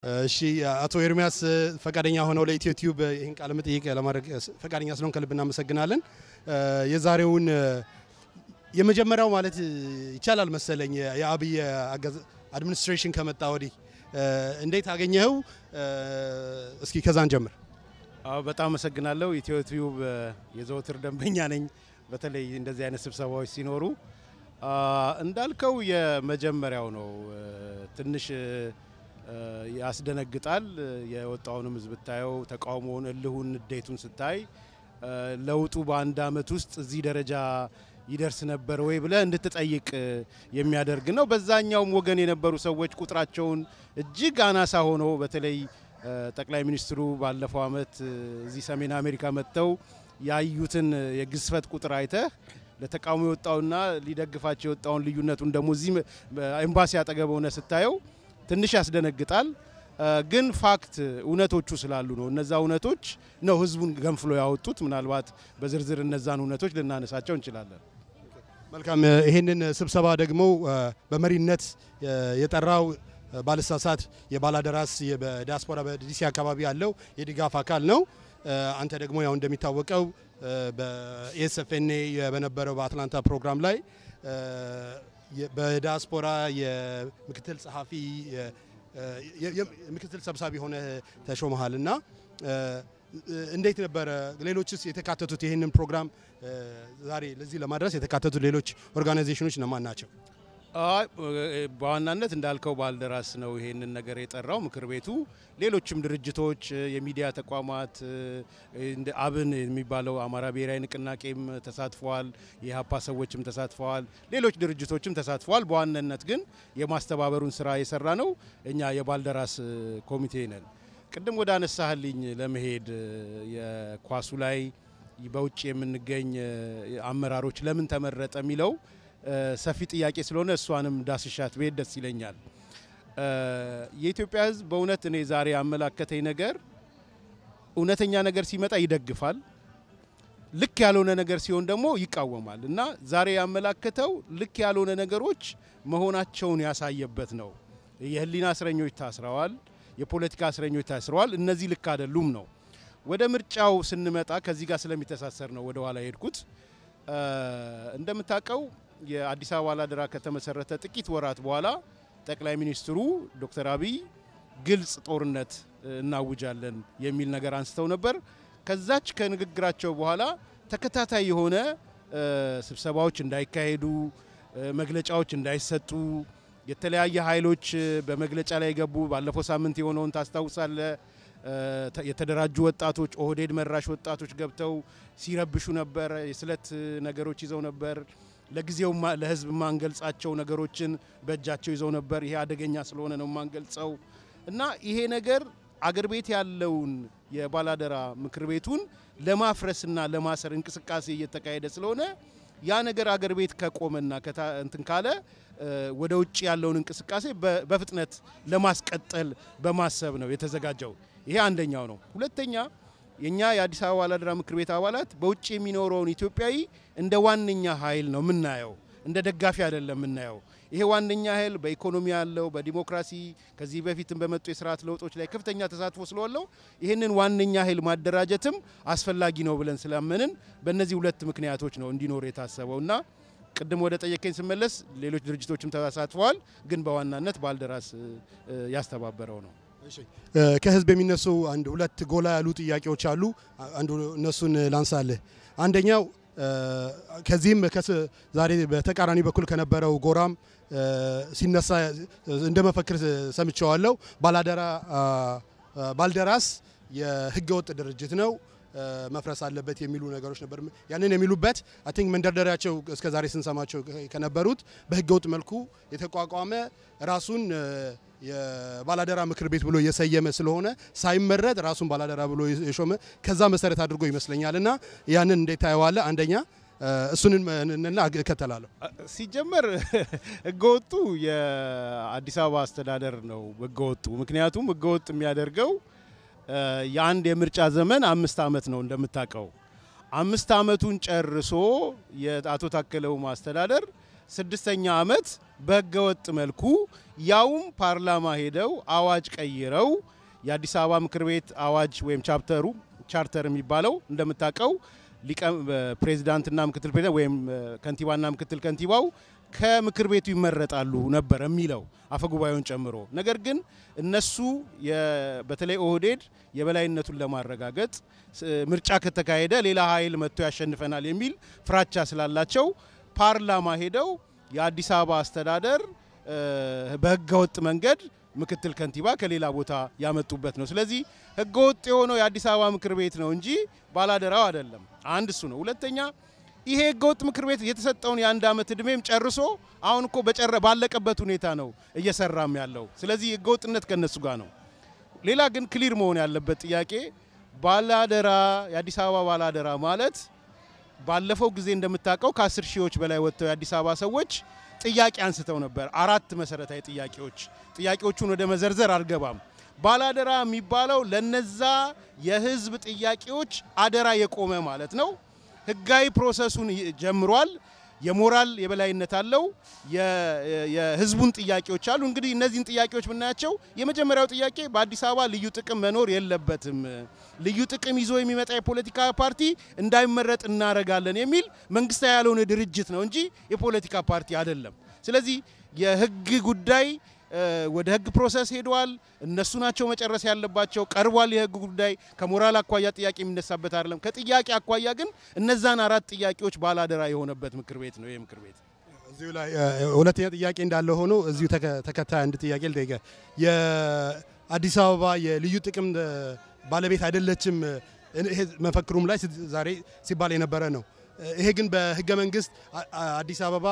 እሺ አቶ ኤርሚያስ ፈቃደኛ ሆነው ለኢትዮ ቲዩብ ይህን ቃለ መጠይቅ ለማድረግ ፈቃደኛ ስለሆን ከልብ እናመሰግናለን። የዛሬውን የመጀመሪያው ማለት ይቻላል መሰለኝ የአብይ አድሚኒስትሬሽን ከመጣ ወዲህ እንዴት አገኘኸው? እስኪ ከዛን ጀምር። አዎ በጣም አመሰግናለሁ። ኢትዮ ቲዩብ የዘወትር ደንበኛ ነኝ። በተለይ እንደዚህ አይነት ስብሰባዎች ሲኖሩ እንዳልከው የመጀመሪያው ነው። ትንሽ ያስደነግጣል። የወጣውንም ህዝብ ብታየው ተቃውሞውን፣ እልሁን፣ ንዴቱን ስታይ ለውጡ በአንድ አመት ውስጥ እዚህ ደረጃ ይደርስ ነበር ወይ ብለህ እንድትጠይቅ የሚያደርግ ነው። በዛኛውም ወገን የነበሩ ሰዎች ቁጥራቸውን እጅግ አናሳ ሆኖ በተለይ ጠቅላይ ሚኒስትሩ ባለፈው አመት እዚህ ሰሜን አሜሪካ መጥተው ያዩትን የግዝፈት ቁጥር አይተህ ለተቃውሞ የወጣውና ሊደግፋቸው የወጣውን ልዩነቱን ደግሞ እዚህ ኤምባሲ አጠገብ ሆነ ስታየው ትንሽ ያስደነግጣል። ግን ፋክት እውነቶቹ ስላሉ ነው። እነዛ እውነቶች ነው ህዝቡን ገንፍሎ ያወጡት። ምናልባት በዝርዝር እነዛን እውነቶች ልናነሳቸው እንችላለን። መልካም። ይህንን ስብሰባ ደግሞ በመሪነት የጠራው ባልሳሳት የባላደራስ በዲያስፖራ በዲሲ አካባቢ ያለው የድጋፍ አካል ነው። አንተ ደግሞ ያው እንደሚታወቀው በኤስኤፍኤንኤ በነበረው በአትላንታ ፕሮግራም ላይ በዲያስፖራ የምክትል ጸሐፊ ምክትል ሰብሳቢ ሆነ ተሾመሃል እና እንዴት ነበረ? ሌሎችስ የተካተቱት ይህንን ፕሮግራም ዛሬ ለዚህ ለማድረስ የተካተቱት ሌሎች ኦርጋናይዜሽኖች እነማን ናቸው? በዋናነት እንዳልከው ባልደራስ ነው ይሄንን ነገር የጠራው ምክር ቤቱ። ሌሎችም ድርጅቶች፣ የሚዲያ ተቋማት እንደ አብን የሚባለው አማራ ብሔራዊ ንቅናቄም ተሳትፈዋል። የሀፓ ሰዎችም ተሳትፈዋል። ሌሎች ድርጅቶችም ተሳትፈዋል። በዋናነት ግን የማስተባበሩን ስራ የሰራ ነው እኛ የባልደራስ ኮሚቴ ነን። ቅድም ወደ አነሳህልኝ ለመሄድ የኳሱ ላይ በውጭ የምንገኝ አመራሮች ለምን ተመረጠ የሚለው ሰፊ ጥያቄ ስለሆነ እሷንም ዳስሻት ብሄድ ደስ ይለኛል። የኢትዮጵያ ሕዝብ በእውነት እኔ ዛሬ ያመላከተኝ ነገር እውነተኛ ነገር ሲመጣ ይደግፋል፣ ልክ ያልሆነ ነገር ሲሆን ደግሞ ይቃወማል እና ዛሬ ያመላከተው ልክ ያልሆነ ነገሮች መሆናቸውን ያሳየበት ነው። የህሊና እስረኞች ታስረዋል፣ የፖለቲካ እስረኞች ታስረዋል። እነዚህ ልክ አይደሉም ነው። ወደ ምርጫው ስንመጣ ከዚህ ጋር ስለሚተሳሰር ነው ወደ ኋላ የሄድኩት። እንደምታውቀው የአዲስ አበባ ባላደራ ከተመሰረተ ጥቂት ወራት በኋላ ጠቅላይ ሚኒስትሩ ዶክተር አብይ ግልጽ ጦርነት እናውጃለን የሚል ነገር አንስተው ነበር። ከዛች ከንግግራቸው በኋላ ተከታታይ የሆነ ስብሰባዎች እንዳይካሄዱ፣ መግለጫዎች እንዳይሰጡ፣ የተለያየ ኃይሎች በመግለጫ ላይ የገቡ ባለፈው ሳምንት የሆነውን ታስታውሳለ። የተደራጁ ወጣቶች ኦህዴድ መራሽ ወጣቶች ገብተው ሲረብሹ ነበር። የስለት ነገሮች ይዘው ነበር። ለጊዜው ለህዝብ የማንገልጻቸው ነገሮችን በእጃቸው ይዘው ነበር። ይሄ አደገኛ ስለሆነ ነው የማንገልጸው እና ይሄ ነገር አገር ቤት ያለውን የባላደራ ምክር ቤቱን ለማፍረስና ለማሰር እንቅስቃሴ እየተካሄደ ስለሆነ ያ ነገር አገር ቤት ከቆመና እንትን ካለ ወደ ውጭ ያለውን እንቅስቃሴ በፍጥነት ለማስቀጠል በማሰብ ነው የተዘጋጀው። ይሄ አንደኛው ነው። ሁለተኛ የኛ የአዲስ አበባ ባላደራ ምክር ቤት አባላት በውጭ የሚኖረውን ኢትዮጵያዊ እንደ ዋነኛ ኃይል ነው የምናየው፣ እንደ ደጋፊ አይደለም የምናየው። ይሄ ዋነኛ ኃይል በኢኮኖሚ ያለው በዲሞክራሲ ከዚህ በፊትም በመጡ የስርዓት ለውጦች ላይ ከፍተኛ ተሳትፎ ስለዋለው ይህንን ዋነኛ ኃይል ማደራጀትም አስፈላጊ ነው ብለን ስላመንን በእነዚህ ሁለት ምክንያቶች ነው እንዲኖር የታሰበው እና ቅድም ወደ ጠየቀኝ ስመለስ ሌሎች ድርጅቶችም ተሳትፈዋል፣ ግን በዋናነት ባልደራስ ያስተባበረው ነው። ከህዝብ የሚነሱ አንድ ሁለት ጎላ ያሉ ጥያቄዎች አሉ። አንዱ እነሱን ላንሳልህ። አንደኛው ከዚህም ዛሬ በተቃራኒ በኩል ከነበረው ጎራም ሲነሳ እንደ መፈክር ሰምቸዋለሁ። ባላደራ ባልደራስ የህገወጥ ድርጅት ነው መፍረስ አለበት የሚሉ ነገሮች ነበር። ያንን የሚሉበት አይ ቲንክ መንደርደሪያቸው እስከ ዛሬ ስንሰማቸው ከነበሩት በህገወጥ መልኩ የተቋቋመ ራሱን የባላደራ ምክር ቤት ብሎ የሰየመ ስለሆነ ሳይመረጥ ራሱን ባላደራ ብሎ የሾመ ከዛ መሰረት አድርጎ ይመስለኛል። እና ያንን እንዴት ታየዋለህ? አንደኛ እሱንን እና እከተላለሁ። ሲጀመር ህገወጡ የአዲስ አበባ አስተዳደር ነው ህገወጡ። ምክንያቱም ህገወጥ የሚያደርገው የአንድ የምርጫ ዘመን አምስት ዓመት ነው እንደምታውቀው። አምስት ዓመቱን ጨርሶ የአቶ ታከለ ኡማ አስተዳደር ስድስተኛ ዓመት በህገወጥ መልኩ ያውም ፓርላማ ሄደው አዋጅ ቀይረው የአዲስ አበባ ምክር ቤት አዋጅ ወይም ቻፕተሩ ቻርተር የሚባለው እንደምታውቀው ፕሬዚዳንትና ምክትል ፕሬዚዳንት ወይም ከንቲባና ምክትል ከንቲባው ከምክር ቤቱ ይመረጣሉ ነበር የሚለው አፈጉባኤውን ጨምሮ። ነገር ግን እነሱ በተለይ ኦህዴድ የበላይነቱን ለማረጋገጥ ምርጫ ከተካሄደ ሌላ ኃይል መጥቶ ያሸንፈናል የሚል ፍራቻ ስላላቸው ፓርላማ ሄደው የአዲስ አበባ አስተዳደር በህገወጥ መንገድ ምክትል ከንቲባ ከሌላ ቦታ ያመጡበት ነው። ስለዚህ ህገወጥ የሆነው የአዲስ አበባ ምክር ቤት ነው እንጂ ባላደራው አይደለም። አንድ እሱ ነው። ሁለተኛ ይሄ ህገወጥ ምክር ቤት የተሰጠውን የአንድ ዓመት ዕድሜም ጨርሶ አሁን እኮ በጨረ ባለቀበት ሁኔታ ነው እየሰራም ያለው። ስለዚህ ህገወጥነት ከነሱ ጋር ነው። ሌላ ግን ክሊር መሆን ያለበት ጥያቄ ባላደራ የአዲስ አበባ ባላደራ ማለት ባለፈው ጊዜ እንደምታውቀው ከአስር ሺዎች በላይ ወጥተው የአዲስ አበባ ሰዎች ጥያቄ አንስተው ነበር። አራት መሰረታዊ ጥያቄዎች። ጥያቄዎቹን ወደ መዘርዘር አልገባም። ባላደራ የሚባለው ለነዛ የህዝብ ጥያቄዎች አደራ የቆመ ማለት ነው። ህጋዊ ፕሮሰሱን ጀምሯል። የሞራል የበላይነት አለው። የህዝቡን ጥያቄዎች አሉ። እንግዲህ እነዚህን ጥያቄዎች ብናያቸው የመጀመሪያው ጥያቄ በአዲስ አበባ ልዩ ጥቅም መኖር የለበትም፣ ልዩ ጥቅም ይዞ የሚመጣ የፖለቲካ ፓርቲ እንዳይመረጥ እናደርጋለን የሚል መንግስታዊ ያልሆነ ድርጅት ነው እንጂ የፖለቲካ ፓርቲ አይደለም። ስለዚህ የህግ ጉዳይ ወደ ህግ ፕሮሰስ ሄደዋል። እነሱ ናቸው መጨረስ ያለባቸው። ቀርቧል። የህግ ጉዳይ ከሞራል አኳያ ጥያቄ የሚነሳበት አይደለም። ከጥያቄ አኳያ ግን እነዛን አራት ጥያቄዎች ባላደራ የሆነበት ምክር ቤት ነው ይህ ምክር ቤት። እዚሁ ላይ ሁለተኛ ጥያቄ እንዳለ ሆኖ እዚሁ ተከታይ አንድ ጥያቄ ልጠይቀ። የአዲስ አበባ የልዩ ጥቅም ባለቤት አይደለችም ይሄ መፈክሩም ላይ ዛሬ ሲባል የነበረ ነው። ይሄ ግን በህገ መንግስት አዲስ አበባ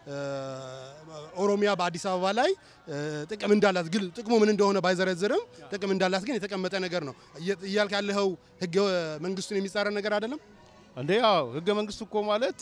ኦሮሚያ በአዲስ አበባ ላይ ጥቅም እንዳላት ግን ጥቅሙ ምን እንደሆነ ባይዘረዝርም ጥቅም እንዳላት ግን የተቀመጠ ነገር ነው እያልክ ያለኸው ህገ መንግስቱን የሚጻረን ነገር አይደለም እንዴ? ያው ህገ መንግስቱ እኮ ማለት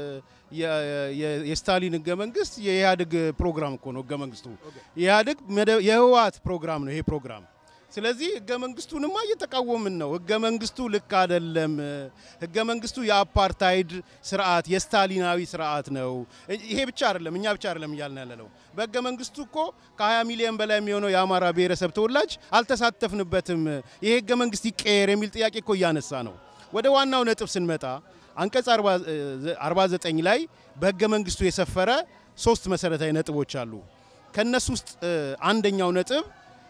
የስታሊን ህገ መንግስት የኢህአዴግ ፕሮግራም እኮ ነው። ህገ መንግስቱ የኢህአዴግ የህወሓት ፕሮግራም ነው ይሄ ፕሮግራም። ስለዚህ ህገ መንግስቱንማ እየተቃወምን ነው። ህገ መንግስቱ ልክ አይደለም። ህገ መንግስቱ የአፓርታይድ ስርዓት የስታሊናዊ ስርዓት ነው። ይሄ ብቻ አይደለም፣ እኛ ብቻ አይደለም እያልን ያለ ነው። በህገ መንግስቱ እኮ ከ20 ሚሊዮን በላይ የሚሆነው የአማራ ብሔረሰብ ተወላጅ አልተሳተፍንበትም። ይሄ ህገ መንግስት ይቀየር የሚል ጥያቄ እኮ እያነሳ ነው። ወደ ዋናው ነጥብ ስንመጣ አንቀጽ 49 ላይ በህገ መንግስቱ የሰፈረ ሶስት መሰረታዊ ነጥቦች አሉ። ከነሱ ውስጥ አንደኛው ነጥብ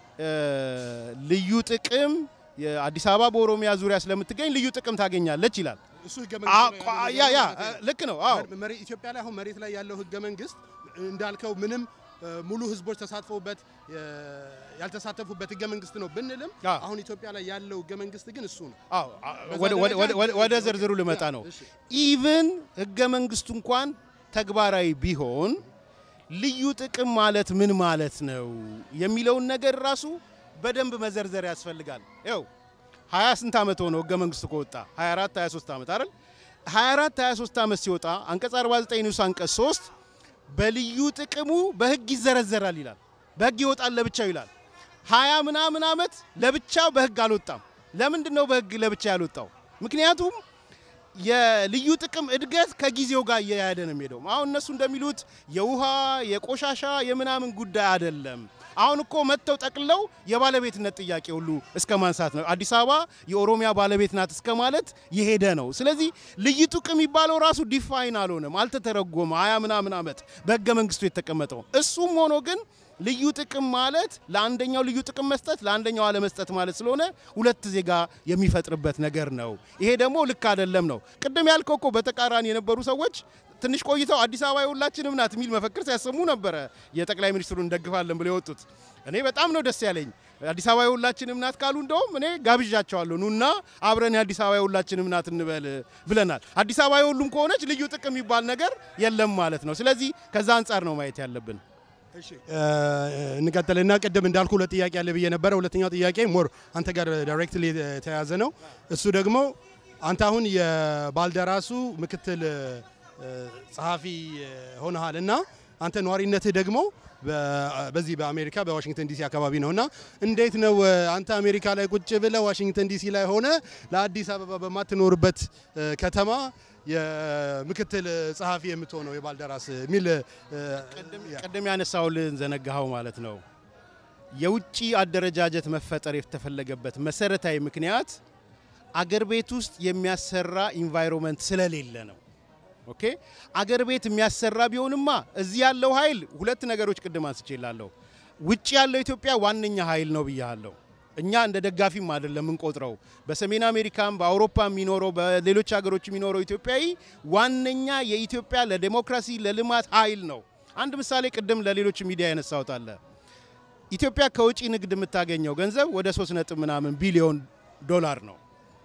ልዩ ጥቅም አዲስ አበባ በኦሮሚያ ዙሪያ ስለምትገኝ ልዩ ጥቅም ታገኛለች ይላል። ያ ያ ልክ ነው። አዎ ኢትዮጵያ ላይ አሁን መሬት ላይ ያለው ህገ መንግስት እንዳልከው ምንም ሙሉ ህዝቦች ተሳትፈውበት ያልተሳተፉበት ህገ መንግስት ነው ብንልም አሁን ኢትዮጵያ ላይ ያለው ህገ መንግስት ግን እሱ ነው። ወደ ዝርዝሩ ልመጣ ነው። ኢቭን ህገ መንግስቱ እንኳን ተግባራዊ ቢሆን ልዩ ጥቅም ማለት ምን ማለት ነው የሚለውን ነገር ራሱ በደንብ መዘርዘር ያስፈልጋል። ይኸው 20 ስንት ዓመት ሆነው ህገ መንግስቱ ከወጣ 24 23 ዓመት አይደል? 24 23 ዓመት ሲወጣ አንቀጽ 49 ንዑስ አንቀጽ 3 በልዩ ጥቅሙ በህግ ይዘረዘራል ይላል። በህግ ይወጣል ለብቻው ይላል። 20 ምናምን ዓመት ለብቻው በህግ አልወጣም። ለምንድን ነው በህግ ለብቻ ያልወጣው? ምክንያቱም የልዩ ጥቅም እድገት ከጊዜው ጋር እየያደ ነው የሚሄደው። አሁን እነሱ እንደሚሉት የውሃ የቆሻሻ የምናምን ጉዳይ አይደለም። አሁን እኮ መጥተው ጠቅለው የባለቤትነት ጥያቄ ሁሉ እስከ ማንሳት ነው። አዲስ አበባ የኦሮሚያ ባለቤት ናት እስከ ማለት የሄደ ነው። ስለዚህ ልዩ ጥቅም የሚባለው ራሱ ዲፋይን አልሆነም፣ አልተተረጎመ ሀያ ምናምን ዓመት በህገ መንግስቱ የተቀመጠው። እሱም ሆኖ ግን ልዩ ጥቅም ማለት ለአንደኛው ልዩ ጥቅም መስጠት ለአንደኛው አለመስጠት ማለት ስለሆነ ሁለት ዜጋ የሚፈጥርበት ነገር ነው። ይሄ ደግሞ ልክ አይደለም ነው። ቅድም ያልከው እኮ በተቃራኒ የነበሩ ሰዎች ትንሽ ቆይተው አዲስ አበባ የሁላችንም ናት የሚል መፈክር ሲያሰሙ ነበረ። የጠቅላይ ሚኒስትሩን እንደግፋለን ብለው የወጡት እኔ በጣም ነው ደስ ያለኝ። አዲስ አበባ የሁላችንም ናት ካሉ እንደውም እኔ ጋብዣቸዋለሁ። ኑና አብረን የአዲስ አበባ የሁላችንም ናት እንበል ብለናል። አዲስ አበባ የሁሉም ከሆነች ልዩ ጥቅም የሚባል ነገር የለም ማለት ነው። ስለዚህ ከዛ አንጻር ነው ማየት ያለብን። እንቀጥልና ቅድም እንዳልኩ ሁለት ጥያቄ ያለ ብዬ ነበረ። ሁለተኛው ጥያቄ ሞር አንተ ጋር ዳይሬክትሊ የተያዘ ነው። እሱ ደግሞ አንተ አሁን የባልደራሱ ምክትል ጸሐፊ ሆነሃል እና አንተ ነዋሪነትህ ደግሞ በዚህ በአሜሪካ በዋሽንግተን ዲሲ አካባቢ ነው እና እንዴት ነው አንተ አሜሪካ ላይ ቁጭ ብለህ ዋሽንግተን ዲሲ ላይ ሆነ ለአዲስ አበባ በማትኖርበት ከተማ የምክትል ጸሐፊ የምትሆነው የባልደራስ የሚል ቀደም ያነሳውልን ዘነጋኸው ማለት ነው። የውጭ አደረጃጀት መፈጠር የተፈለገበት መሰረታዊ ምክንያት አገር ቤት ውስጥ የሚያሰራ ኢንቫይሮንመንት ስለሌለ ነው። ኦኬ አገር ቤት የሚያሰራ ቢሆንማ እዚህ ያለው ኃይል ሁለት ነገሮች ቅድም አንስቼላለሁ። ውጭ ያለው ኢትዮጵያ ዋነኛ ኃይል ነው ብያለሁ። እኛ እንደ ደጋፊም አይደለም የምንቆጥረው። በሰሜን አሜሪካም በአውሮፓ የሚኖረው በሌሎች ሀገሮች የሚኖረው ኢትዮጵያዊ ዋነኛ የኢትዮጵያ ለዴሞክራሲ ለልማት ኃይል ነው። አንድ ምሳሌ ቅድም ለሌሎች ሚዲያ ያነሳሁት አለ። ኢትዮጵያ ከውጭ ንግድ የምታገኘው ገንዘብ ወደ 3 ነጥብ ምናምን ቢሊዮን ዶላር ነው።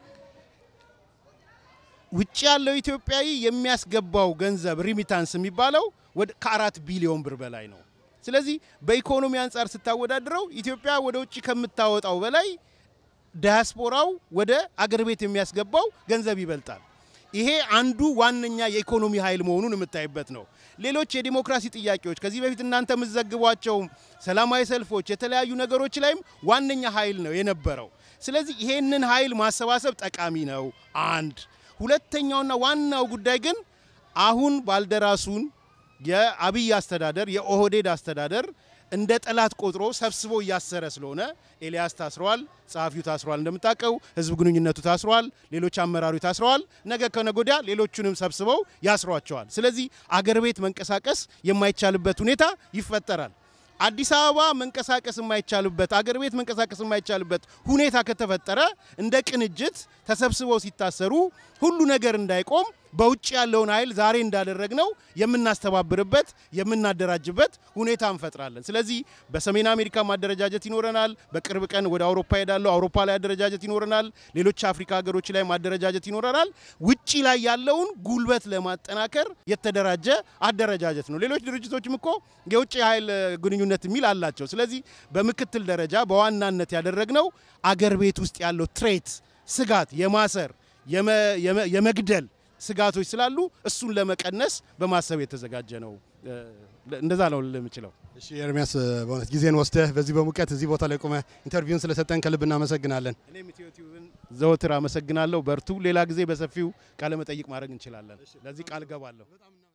ውጭ ያለው ኢትዮጵያዊ የሚያስገባው ገንዘብ ሪሚታንስ የሚባለው ከአራት ቢሊዮን ብር በላይ ነው። ስለዚህ በኢኮኖሚ አንጻር ስታወዳድረው ኢትዮጵያ ወደ ውጭ ከምታወጣው በላይ ዳያስፖራው ወደ አገር ቤት የሚያስገባው ገንዘብ ይበልጣል። ይሄ አንዱ ዋነኛ የኢኮኖሚ ኃይል መሆኑን የምታይበት ነው። ሌሎች የዲሞክራሲ ጥያቄዎች ከዚህ በፊት እናንተ የምትዘግቧቸው ሰላማዊ ሰልፎች፣ የተለያዩ ነገሮች ላይም ዋነኛ ኃይል ነው የነበረው። ስለዚህ ይሄንን ኃይል ማሰባሰብ ጠቃሚ ነው። አንድ ሁለተኛውና ዋናው ጉዳይ ግን አሁን ባልደራሱን የአብይ አስተዳደር የኦህዴድ አስተዳደር እንደ ጠላት ቆጥሮ ሰብስቦ እያሰረ ስለሆነ ኤልያስ ታስረዋል፣ ጸሐፊው ታስረዋል፣ እንደምታውቀው ህዝብ ግንኙነቱ ታስረዋል፣ ሌሎች አመራሩ ታስረዋል። ነገ ከነጎዲያ ሌሎቹንም ሰብስበው ያስሯቸዋል። ስለዚህ አገር ቤት መንቀሳቀስ የማይቻልበት ሁኔታ ይፈጠራል። አዲስ አበባ መንቀሳቀስ የማይቻልበት አገር ቤት መንቀሳቀስ የማይቻልበት ሁኔታ ከተፈጠረ እንደ ቅንጅት ተሰብስበው ሲታሰሩ ሁሉ ነገር እንዳይቆም በውጭ ያለውን ኃይል ዛሬ እንዳደረግነው የምናስተባብርበት የምናደራጅበት ሁኔታ እንፈጥራለን። ስለዚህ በሰሜን አሜሪካ ማደረጃጀት ይኖረናል። በቅርብ ቀን ወደ አውሮፓ ሄዳለሁ። አውሮፓ ላይ አደረጃጀት ይኖረናል። ሌሎች አፍሪካ ሀገሮች ላይ ማደረጃጀት ይኖረናል። ውጭ ላይ ያለውን ጉልበት ለማጠናከር የተደራጀ አደረጃጀት ነው። ሌሎች ድርጅቶችም እኮ የውጭ ኃይል ግንኙነት የሚል አላቸው። ስለዚህ በምክትል ደረጃ በዋናነት ያደረግነው አገር ቤት ውስጥ ያለው ትሬት ስጋት የማሰር የመግደል ስጋቶች ስላሉ እሱን ለመቀነስ በማሰብ የተዘጋጀ ነው። እንደዛ ነው የምችለው። እሺ ኤርሚያስ፣ በእውነት ጊዜን ወስደህ በዚህ በሙቀት እዚህ ቦታ ላይ ቆመህ ኢንተርቪውን ስለሰጠን ከልብ እናመሰግናለን። እኔም ኢትዮ ቲዩብን ዘወትር አመሰግናለሁ። በርቱ። ሌላ ጊዜ በሰፊው ቃለ መጠይቅ ማድረግ እንችላለን። ለዚህ ቃል ገባለሁ።